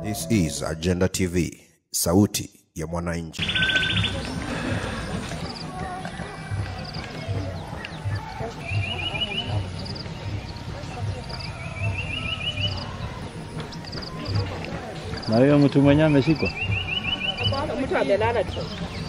This is Agenda TV, sauti ya mwananchi. Na huyo mtu mwenye ameshikwa mtu amelala tu.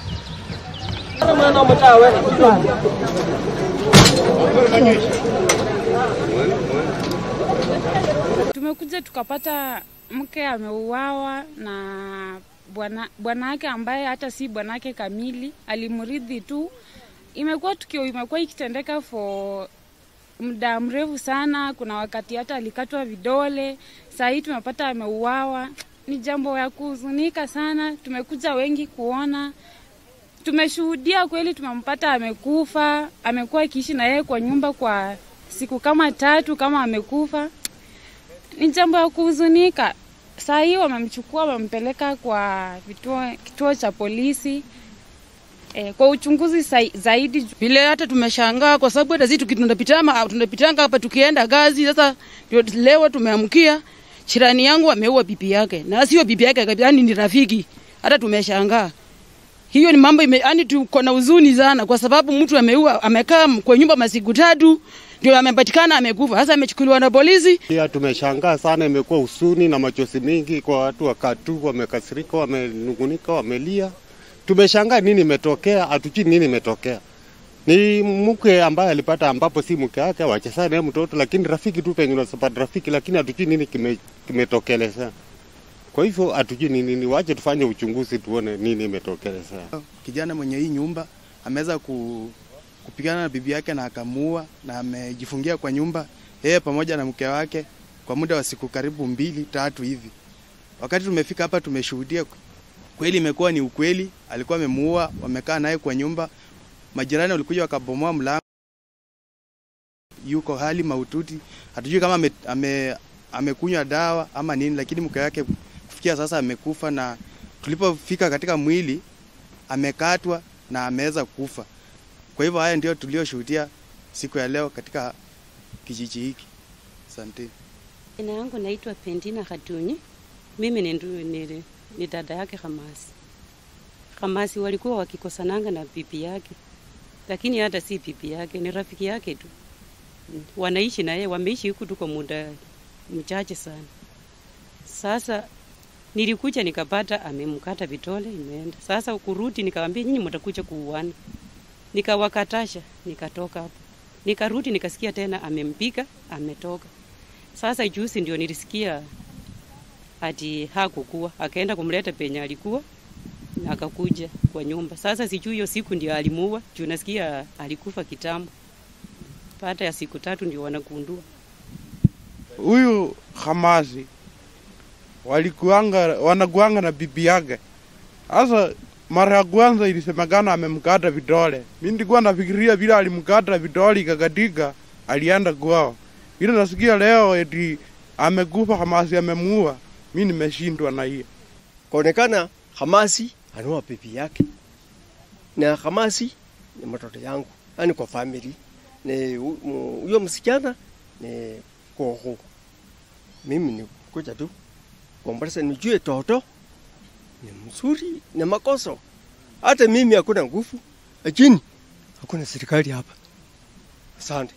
Tumekuja tukapata mke ameuawa na bwana bwana yake ambaye hata si bwana yake kamili, alimrithi tu. Imekuwa tukio imekuwa ikitendeka for muda mrefu sana. Kuna wakati hata alikatwa vidole, saa hii tumepata ameuawa. Ni jambo ya kuhuzunika sana. Tumekuja wengi kuona, tumeshuhudia kweli, tumempata amekufa. Amekuwa akiishi na yeye kwa nyumba kwa siku kama tatu kama amekufa ni jambo ya kuhuzunika. Saa hii wamemchukua wamempeleka kwa vituo, kituo cha polisi e, kwa uchunguzi sai- zaidi. Vile hata tumeshangaa kwa sababu hata sisi tuki- tunapitama tunapitanga hapa tukienda gazi. Sasa ndio leo tumeamkia chirani yangu ameua bibi yake, na sio bibi yake kabisa, yani ni rafiki. Hata tumeshangaa hiyo ni mambo ime, yani tuko na huzuni sana, kwa sababu mtu ameua amekaa kwa nyumba masiku tatu ndio amepatikana amekufa. Sasa amechukuliwa na polisi. Pia tumeshangaa sana, imekuwa husuni na machozi mingi kwa watu wa Katu, wamekasirika, wamenungunika, wamelia. Tumeshangaa nini imetokea, hatujui nini imetokea. Ni mke ambaye alipata, ambapo si mke wake, wachezana naye mtoto, lakini rafiki tu, pengine wasipata rafiki, lakini hatujui nini kime- kimetokelezea. Kwa hivyo hatujui nini, ni wache tufanye uchunguzi tuone nini imetokelezea. kijana mwenye hii nyumba ameweza ku, kupigana na bibi yake na akamuua na amejifungia kwa nyumba yeye pamoja na mke wake kwa muda wa siku karibu mbili tatu hivi. Wakati tumefika hapa tumeshuhudia kweli, imekuwa ni ukweli, alikuwa amemuua, wamekaa naye kwa nyumba. Majirani walikuja wakabomoa mlango, yuko hali mahututi, hatujui kama ame, ame, amekunywa dawa ama nini, lakini mke wake kufikia sasa amekufa, na tulipofika katika mwili amekatwa na ameweza kufa. Kwa hivyo haya ndio tulioshuhudia siku ya leo katika kijiji hiki. Asante. Jina yangu naitwa Pendina Khatunyi. Mimi ni, ndu- ni, ni dada yake Hamasi. Hamasi walikuwa wakikosananga na bibi yake, lakini hata si bibi yake, ni rafiki yake tu. Mm, Wanaishi na yeye, wameishi huku tu kwa muda mchache sana. Sasa nilikuja nikapata amemkata vitole, imeenda. Sasa kurudi, nikamwambia nyinyi mtakuja kuuana, nikawakatasha, nikatoka hapo. Nikarudi nikasikia tena amempiga, ametoka. Sasa juzi ndio nilisikia ati hakukuwa, akaenda kumleta penye alikuwa na akakuja kwa nyumba. Sasa sijui hiyo siku ndio alimuua, juu nasikia alikufa kitambo. Baada ya siku tatu ndio wanagundua. huyu Hamasi walikuanga wanakuanga na bibi yake. Sasa mara ya kwanza ilisemekana amemkata vidole. Mimi nilikuwa nafikiria vile alimkata vidole ikakatika, alienda kwao. Ile nasikia leo eti amekufa, Hamasi amemuua. Mimi nimeshindwa na hiyo. Kaonekana Hamasi anaoa bibi yake na Hamasi ni mtoto yangu, yani kwa family ni hu- mu- huyo msichana ni koho. Mimi ni kuja tu kuomboleza, nijue toto ni mzuri na makoso. Hata mimi hakuna nguvu, lakini hakuna serikali hapa. Asante.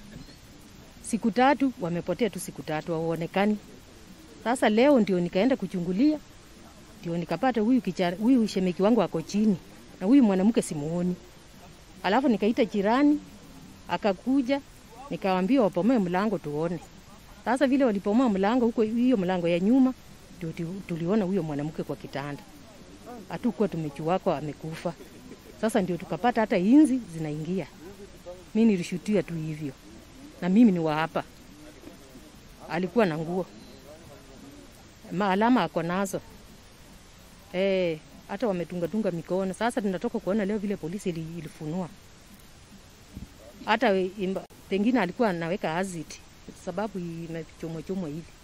siku tatu wamepotea tu siku tatu hawaonekani. Sasa leo ndio nikaenda kuchungulia, ndio nikapata huyu kichara, huyu shemeki wangu ako chini na huyu mwanamke simuoni. Alafu nikaita jirani akakuja, nikawambia wapomoe mlango tuone. Sasa vile walipomoa mlango huko, hiyo mlango ya nyuma, ndio tu- tuliona huyo mwanamke kwa kitanda, hatukuwa tumechuako amekufa. Sasa ndio tukapata hata inzi zinaingia. Mi nilishutia tu hivyo na mimi ni wa hapa. Alikuwa na nguo maalama ako nazo eh, hata wametungatunga mikono. Sasa tunatoka kuona leo vile polisi ili, ilifunua hata we- imba- pengine alikuwa anaweka acid sababu imechomwa chomwa hivi.